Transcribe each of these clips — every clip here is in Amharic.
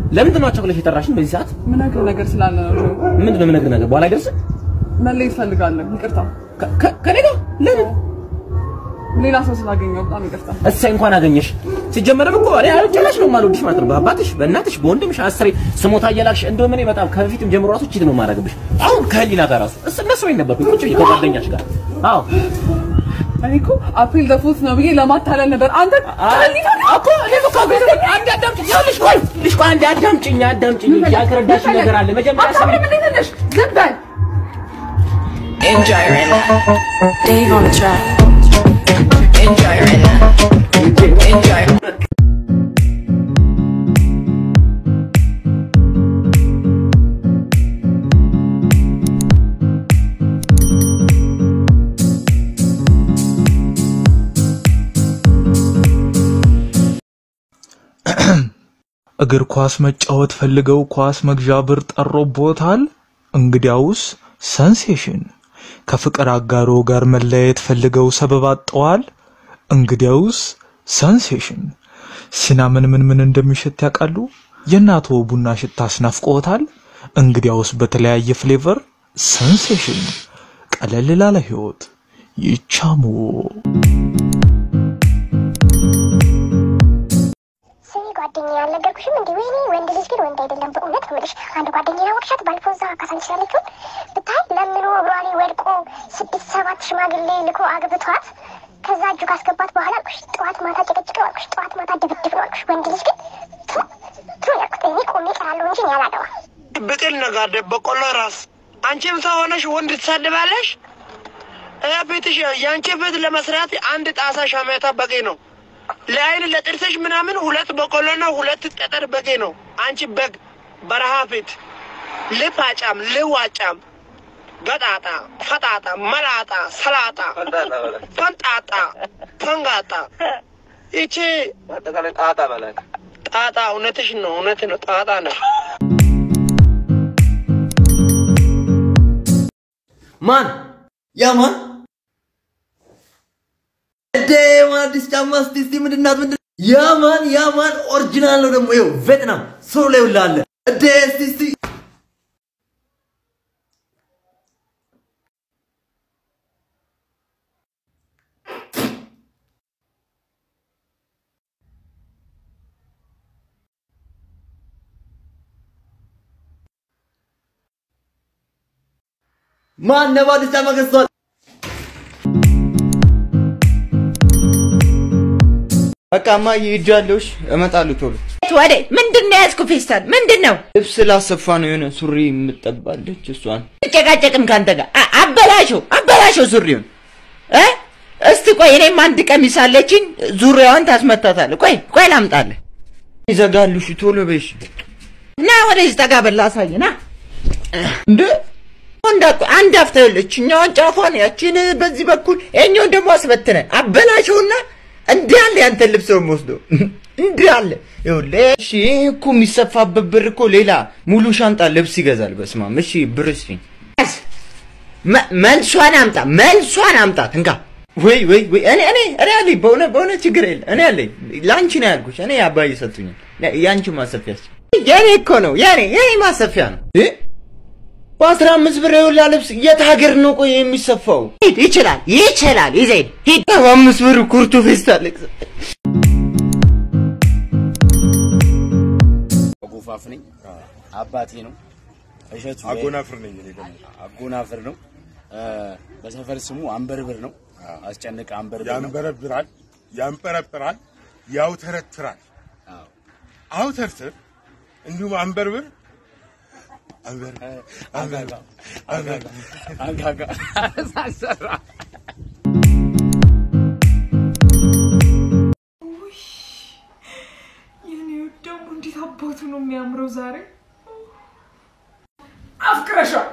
ለምንድን ነው አቸኩለሽ የጠራሽኝ በዚህ ሰዓት? ምነግርህ ነገር ስላለ ነው ጆ። ምንድን ነው የምነግርህ ነገር? በኋላ አይደርስም? መለየት እፈልጋለሁ። ይቅርታ ከ- ከ- ከእኔ ጋር ለምን? ሌላ ሰው ስላገኘው በጣም ይቅርታ። እሰይ እንኳን አገኘሽ። ሲጀመርም እኮ እኔ ጭራሽ ነው የማልወድሽ ማለት ነው። በአባትሽ፣ በእናትሽ፣ በወንድምሽ አስሬ ስሞታ እየላክሽ እንደውም እኔ በጣም ከበፊትም ጀምሮ ራሱ ቺት ነው የማደርግብሽ። አሁን ከህሊና ጋር ራሱ እስ እነሱ ላይ ነበርኩኝ ቁጭ ብዬ ከጓደኛሽ ጋር አዎ እኔ እኮ አፕሪል ዘፉት ነው ብዬ ለማታለል ነበር። አንተ ከህሊና ጋር እኮ እኔ እኮ አቤት አንድ አዳምጪኝ ያለሽ ቆይ ልሽ ቆይ አንድ አዳምጪኝ አዳምጪኝ ያልተረዳሽ ነገር አለ መጀመሪያ ሰሚ አታምንም እንዴት ነሽ? ዝም በል Enjoy right now. Dave on the track. Enjoy right now. Enjoy. እግር ኳስ መጫወት ፈልገው ኳስ መግዣ ብር ጠሮቦታል? እንግዲያውስ ሰንሴሽን። ከፍቅር አጋሮ ጋር መለያየት ፈልገው ሰበብ አጠዋል? እንግዲያውስ ሰንሴሽን። ሲናምን ምን ምን እንደሚሸት ያውቃሉ? የእናቶ ቡና ሽታ አስናፍቆታል? እንግዲያውስ በተለያየ ፍሌቨር ሰንሴሽን። ቀለል ላለ ህይወት ይቻሙ። ስሚ ጓደኛ ያልነገርኩሽም እንዲ ወይኔ ወንድ ልጅ ግን ወንድ አይደለም በእውነት ነው የምልሽ አንድ ጓደኛ ያወቅሻት ባለፈው እዛ ካሳንቺ ያለችውን ብታይ ለምኖ እግሯ ላይ ወድቆ ስድስት ሰባት ሽማግሌ ልኮ አግብቷት ከዛ እጁ ካስገባት በኋላ አልኩሽ ጠዋት ማታ ጭቅጭቅ ነው አልኩሽ ጠዋት ማታ ድብድብ ነው አልኩሽ ወንድ ልጅ ግን ቱ ቱ ያልኩት እኔ ቆሜ ቀራለሁ እንጂ እኔ አላገባም ብቅል ነጋደ በቆሎ ራስ አንቺም ሰው ሆነሽ ወንድ ትሳድባለሽ። እ ቤትሽ የአንቺ ቤት ለመስራት አንድ ጣሳ ሻሜታ በቂ ነው። ለአይን ለጥርስሽ ምናምን ሁለት በቆሎና ሁለት ጠጠር በቂ ነው። አንቺ በግ በረሃ ፊት ልፋጫም ልዋጫም ገጣጣ ፈጣጣ መላጣ ሰላጣ ፈንጣጣ ፈንጋጣ ይቺ ጣጣ እውነትሽ ነው። እውነት ነው። ጣጣ ነው። ማን ያ ማን እንዴ ማን አዲስ ጫማ እስቲ እስቲ ምንድን ናት ምንድን ያ ማን ያ ማን ኦሪጂናል ነው ደግሞ ይኸው ቬትናም ሶሎ ላይ ሁላ አለ እንዴ እስቲ እስቲ ማን ነባ አዲስ ጫማ ገዝቷል በቃ እማዬ ሄጃለሁ። እሺ፣ እመጣለሁ ቶሎ። ወዴ ምንድን ነው የያዝኩ ፌስታል? ምንድን ነው ልብስ ላሰፋ ነው የሆነ ሱሪ የምጠባለች እሷን ጨቃጨቅም ከአንተ ጋር አ- አበላሸው አበላሸው ሱሪውን እ እስቲ ቆይ እኔም አንድ ቀሚስ አለችኝ ዙሪያዋን ታስመታታለህ። ቆይ ቆይ ላምጣልህ። ይዘጋሉ። እሺ ቶሎ በይ። እሺ። ና ወደዚህ ጠጋ በል ላሳይህ። ና እንደ እንዳት አንድ አፍታ ይኸውልህ፣ እችኛዋን ጫፏን ያቺን በዚህ በኩል ይኸኛውን ደግሞ አስበትነ አበላሸውና እንዲህ አለ ያንተን ልብስ ነው የምወስደው እንዲህ አለ ይኸውልህ። እሺ ይሄ እኮ የሚሰፋበት ብር እኮ ሌላ ሙሉ ሻንጣ ልብስ ይገዛል። በስማም እሺ ብር ስጪኝ። መ- መልሷን አምጣ መልሷን አምጣት እንካ ወይ ወይ ወይ እኔ እኔ እኔ አለኝ በእውነ በእውነ ችግር የለ እኔ አለኝ ለአንቺ ነው ያልኩሽ። እኔ አባዬ ሰጡኛል። የአንቺ ማሰፊያ እስኪ የኔ እኮ ነው የኔ የኔ ማሰፊያ ነው። እ? በአስራ አምስት ብር የውላ ልብስ የት ሀገር ነው ቆይ የሚሰፋው? ሂድ ይችላል ይችላል ይዘህ ሂድ ሂድ በአምስት ብር ኩርቱ ፌስታል አጎፋፍ ነኝ። አባቴ ነው እሸቱ አጎናፍር ነኝ እኔ ደግሞ። አጎናፍር ነው። እ፣ በሰፈር ስሙ አንበርብር ነው። አስጨንቅ አንበርብር ነው። ያንበረብራል፣ ያንጠረጥራል፣ ያውተረትራል። አውተርትር እንዲሁም አንበርብር አንበር አንበር አንበር አንጋጋ ሳሰራ የኔ ውድ ደግሞ እንዴት አባቱ ነው የሚያምረው ዛሬ። አፍቅረሻል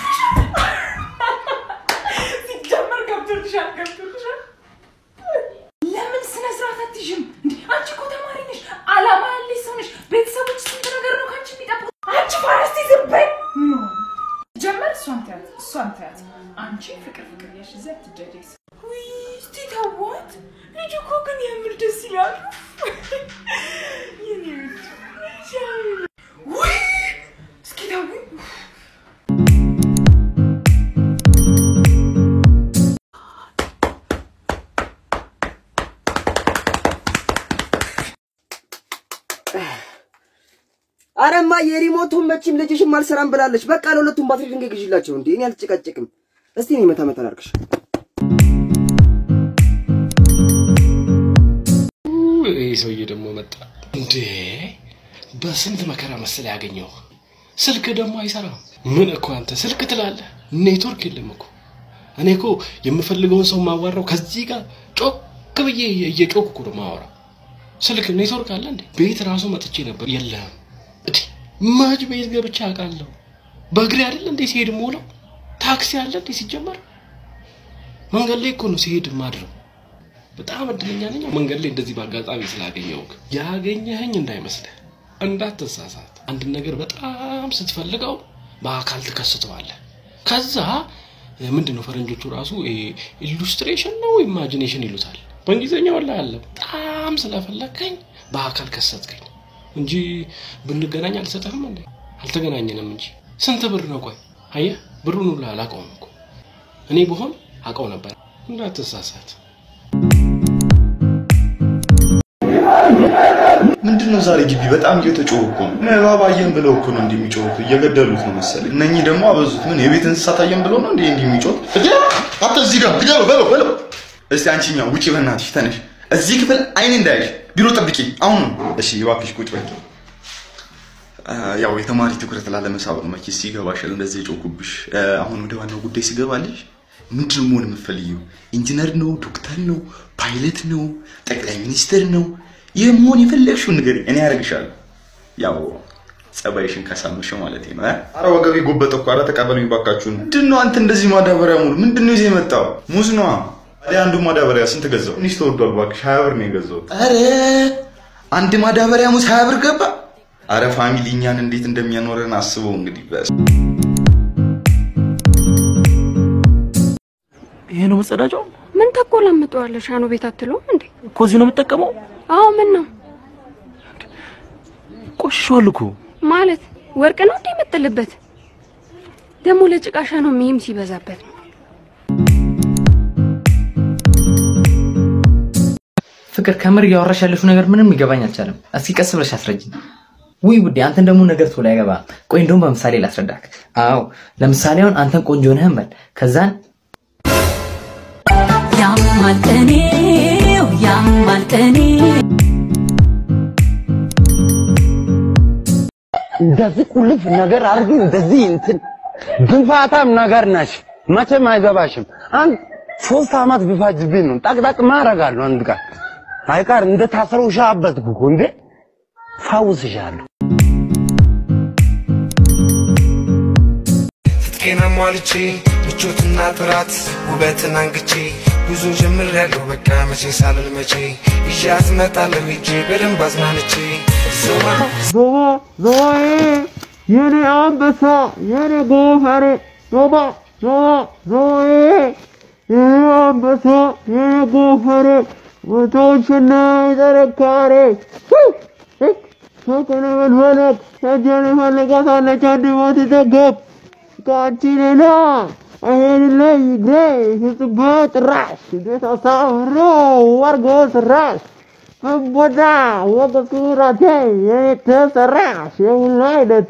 ሲጀመር ገብቶልሻል ገብቶልሻል። ለምን ስነ ስርዓት አትይዥም እንዴ? አንቺ እኮ ተማሪ ነሽ፣ አላማ ያለሽ ሰው ነሽ። ቤተሰቦች ስንት ነገር ነው ከአንቺ የሚጠብቁት። አንቺ ፋረስቲ ዝም በይ። ኖ ጀመር እሷን ተያት እሷን ተያት። አንቺ ፍቅር ፍቅር ያሽ እዚያ አትጃጃይ። ውይ እስቲ ተዋት። ልጁ እኮ ግን የምር ደስ ይላል። የኔ ውድ አረማ የሪሞቱን መቼም ልጅሽም አልሰራም ብላለች። በቃ ለሁለቱም ባትሪ ድንጋይ ግዢላቸው። እንዴ እኔ አልጨቃጨቅም። እስቲ እኔ መታ መታ ላድርግሽ። ይህ ሰውዬ ደግሞ መጣ እንዴ! በስንት መከራ መሰለ ያገኘው። ስልክ ደግሞ አይሰራም። ምን እኮ አንተ ስልክ ትላለህ? ኔትወርክ የለም እኮ። እኔ እኮ የምፈልገውን ሰው ማዋራው ከዚህ ጋር ጮክ ብዬ እየጮክ እኮ ነው ማወራው። ስልክ ኔትወርክ አለ እንዴ? ቤት ራሱ መጥቼ ነበር፣ የለም። እንዴ ማጅ ቤት ገብቼ አውቃለሁ። በእግሬ አይደል እንዴ ሲሄድ ሞላው። ታክሲ አለ እንዴ ሲጀመር? መንገድ ላይ እኮ ነው ሲሄድ ማድረው። በጣም እድለኛ ነኝ መንገድ ላይ እንደዚህ በአጋጣሚ ስላገኘሁህ። ያገኘኸኝ እንዳይመስልህ፣ እንዳትሳሳት። አንድን ነገር በጣም ስትፈልገው በአካል ትከስተዋለህ። ከዛ ምንድን ነው ፈረንጆቹ ራሱ ኢሉስትሬሽን ነው ኢማጂኔሽን ይሉታል። በእንግሊዝኛ ወላ አለ። በጣም ስለፈለግከኝ በአካል ከሰትከኝ እንጂ ብንገናኝ አልሰጠህም እንዴ? አልተገናኘንም እንጂ ስንት ብር ነው? ቆይ አየህ፣ ብሩን ሁላ አላውቀውም እኮ እኔ ብሆን አውቀው ነበር። እንዳትሳሳት። ምንድን ነው ዛሬ ግቢ በጣም እየተጮሁ እኮ ነው። እባብ አየን ብለው እኮ ነው እንዲህ የሚጮሁት። እየገደሉት ነው መሰለኝ። እነኚህ ደግሞ አበዙት። ምን የቤት እንስሳት አየን ብለው ነው እንዲህ እንዲህ የሚጮሁት? አንተ እዚህ ጋር ግደለው፣ በለው በለው። እስቲ አንቺኛው ውጪ፣ በእናትሽ ተነሽ። እዚህ ክፍል አይኔ እንዳያይሽ። ቢሮ ጠብቂ፣ አሁን ነው። እሺ እባክሽ ቁጭ በይ። ያው የተማሪ ትኩረት ላለመሳብ ነው መቼስ ይገባሻል፣ እንደዚህ የጮኩብሽ። አሁን ወደ ዋናው ጉዳይ ሲገባልሽ ምንድን ነው መሆን የምትፈልጊው? ኢንጂነር ነው? ዶክተር ነው? ፓይለት ነው? ጠቅላይ ሚኒስትር ነው? ይህ መሆን የፈለግሽውን ንገሪኝ፣ እኔ ያደርግሻለሁ። ያው ጸባይሽን ካሳመሽው ማለት ነው። አረ ወገቤ ጎበጠ እኮ። አረ ተቀበሉኝ ባካችሁን። ምንድን ነው አንተ እንደዚህ ማዳበሪያ ሙሉ ምንድን ነው ይዘህ የመጣው? ሙዝ ነዋ። ታዲያ አንዱ ማዳበሪያ ስንት ገዛው? ትንሽ ተወዷል እባክሽ፣ ሀያ ብር ነው የገዛሁት። አረ አንድ ማዳበሪያ ሙዝ ሀያ ብር ገባ። አረ ፋሚሊ እኛን እንዴት እንደሚያኖረን አስበው እንግዲህ። በስ ይሄ ነው መጸዳጃው ምን ተቆላምጠዋለሽ? ሻኖ ቤት አትለውም እንዴ? እኮ እዚህ ነው የምጠቀመው። አዎ ምን ነው ቆሽሿል እኮ ማለት ወርቅ ነው እንዴ የምጥልበት? ደግሞ ለጭቃ ሻኖ ሚም ሲበዛበት ነው። ፍቅር ከምር እያወራሽ ያለሽው ነገር ምንም ሊገባኝ አልቻለም። እስኪ ቀስ ብለሽ አስረጅኝ። ውይ ውዴ፣ አንተን ደግሞ ነገር ቶሎ አይገባም። ቆይ እንደውም በምሳሌ ላስረዳክ። አዎ ለምሳሌ አሁን አንተን ቆንጆ ነህ እንበል። ከዛን ያማል ቀኔው ያማል ቀኔ እንደዚህ ቁልፍ ነገር አድርጊ፣ እንደዚህ እንትን ግንፋታም ነገር ነሽ። መቼም አይገባሽም። አንድ ሶስት አመት ቢፋጅብኝ ነው ጠቅጠቅ ማረጋለሁ። አንድ ቀን አይቀር እንደ ታስረው ሻበት እኮ እንዴ ፋውስሻለሁ። ትጥቄን አሟልቼ ምቾትና ጥራት ውበትን አንግቼ ብዙ ጀምር ያለው በቃ መቼ ሳልል መቼ ይዣት እመጣለሁ ሄጄ በደንብ አዝናንቼ ዞማ ዞባ ዞባዬ የኔ አንበሳ የኔ ጎፈሬ ዞባ ዞባ ዞባዬ የኔ አንበሳ የኔ ጎፈሬ ወቶችና ጥንካሬ ፍቅር መድፈለግ እጄን ፈልጋታለች አንድ ሞት ደገብ ከአንቺ ሌላ አይሄድልኝ እግሬ ስጽባ ጭራሽ እንዴት አሳምሮ ወርጎ ስራሽ መቦዳ ወገ ኩራቴ የኔ ተሰራሽ የሁሉ አይነቴ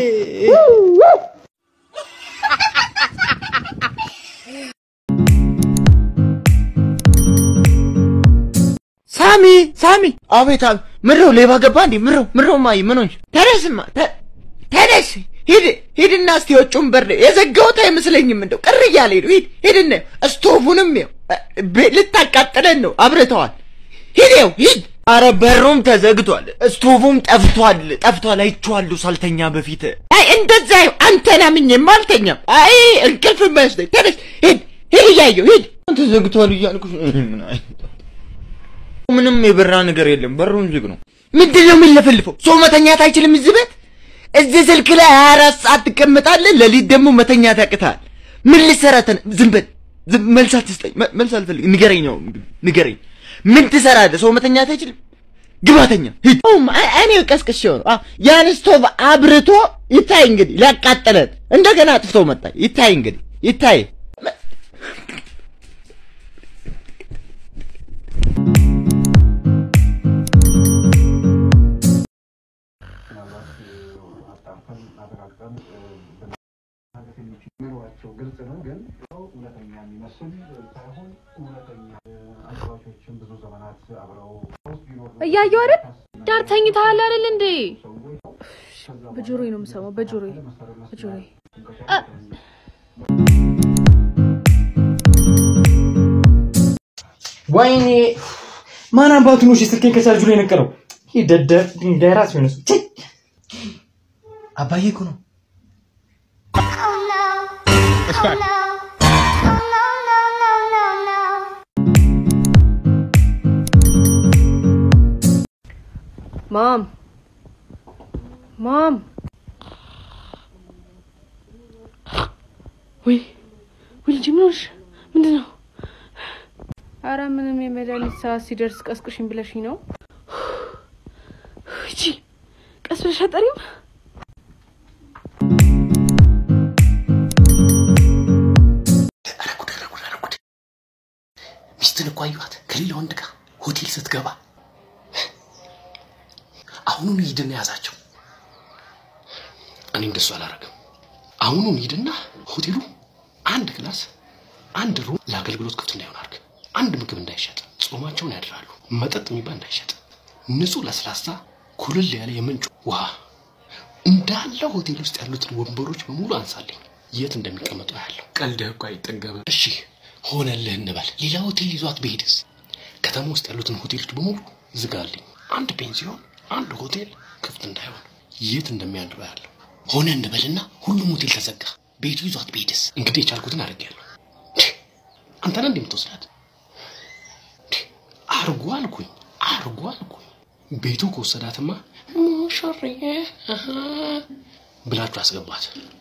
ሳሚ ሳሚ፣ አቤት አቤት። ምነው ሌባ ገባ እንዴ? ምነው ምነው ማይ ምን ሆንሽ? ተነስማ ተ- ተነስ ሂድ ሂድና እስቲ የውጭውን በር የዘጋሁት አይመስለኝም። እንደው ቅር እያለ ሂድ ሂድ ሂድና ስቶቡንም ይኸው ቤ- ልታቃጥለን ነው አብርተዋል። ሂድ ይኸው ሂድ። አረ በሩም ተዘግቷል፣ ስቶቡም ጠፍቷል ጠፍቷል። አይቼዋለሁ ሳልተኛ በፊት። አይ እንደዛ ይኸው አንተን አምኜማ አልተኛም። አይ እንቅልፍ መስለኝ። ተነስ ሂድ ሂድ እያየሁ ሂድ። ተዘግቷል እያልኩሽ ምን አይ ምንም የበራ ነገር የለም። በሩን ዝግ ነው። ምንድን ነው የሚለፈልፈው? ሰው መተኛት አይችልም እዚህ ቤት? እዚህ ስልክ ላይ 24 ሰዓት ትቀምጣለህ፣ ሌሊት ደግሞ መተኛት ያቅታል። ምን ልትሰራ ተነ ዝም በል። ዝም መልስ አትስጠኝ። መ- መልስ አልፈልግም። ንገረኝ ነው ንገረኝ። ምን ትሰራለህ? ሰው መተኛት አይችልም? ግባተኛ ሂድ። እኔ ቀስቅሼው ነው። አዎ፣ ያን ስቶቭ አብርቶ ይታይ እንግዲህ ሊያቃጥለን እንደገና አጥፍቶ መጣ። ይታይ እንግዲህ ይታይ። ምናልባት አጣርተን አረጋግጠን የሚሏቸው ግልጽ ነው። ግን እውነተኛ የሚመስል ሳይሆን እውነተኛ አጫዋቾችን ብዙ ዘመናት አብረው ውስጥ ቢኖሩ እያየሁ አይደል? ዳር ተኝተሃል አይደል እንዴ? በጆሮዬ ነው የምሰማው። በጆሮዬ በጆሮዬ አ- ወይኔ ማን አባቱ ነው እሺ ስልኬን ከቻርጁ ላይ የነቀለው? ይህ ደደብ ድንጋይ ራስ የሆነ ሰው ቼ! አባዬ እኮ ነው። ማም ማም ወይ ወይ ልጅ ምን ሆንሽ? ምንድን ነው? አረ ምንም የመድኃኒት ሰዓት ሲደርስ ቀስቅሽኝ ብለሽኝ ነው። እቺ ቀስ ብለሽ አጠሪም ሚስትን እኮ አየኋት ከሌላ ወንድ ጋር ሆቴል ስትገባ። አሁኑን ሂድና ያዛቸው። እኔ እንደሱ አላረግም። አሁኑን ሂድና ሆቴሉ አንድ ክላስ፣ አንድ ሩም ለአገልግሎት ክፍት እንዳይሆን አድርግ። አንድ ምግብ እንዳይሸጥ፣ ጾማቸውን ያድራሉ። መጠጥ የሚባል እንዳይሸጥ፣ ንጹህ ለስላሳ ኩልል ያለ የምንጭ ውሃ እንዳለ ሆቴል ውስጥ ያሉትን ወንበሮች በሙሉ አንሳልኝ። የት እንደሚቀመጡ ያለው ቀልድህ እኮ አይጠገብም። እሺ ሆነልህ እንበል። ሌላ ሆቴል ይዟት ብሄድስ? ከተማ ውስጥ ያሉትን ሆቴሎች በሙሉ ዝጋልኝ። አንድ ፔንሲዮን፣ አንድ ሆቴል ክፍት እንዳይሆን የት እንደሚያድሩ ያለው ሆነ እንበልና ሁሉም ሆቴል ተዘጋ። ቤቱ ይዟት ብሄድስ? እንግዲህ የቻልኩትን አድርጌያለሁ። አንተ ነህ እንደምትወስዳት አርጎ አልኩኝ፣ አርጎ አልኩኝ። ቤቱ ከወሰዳትማ ሙሽሬ አሃ ብላችሁ አስገባት።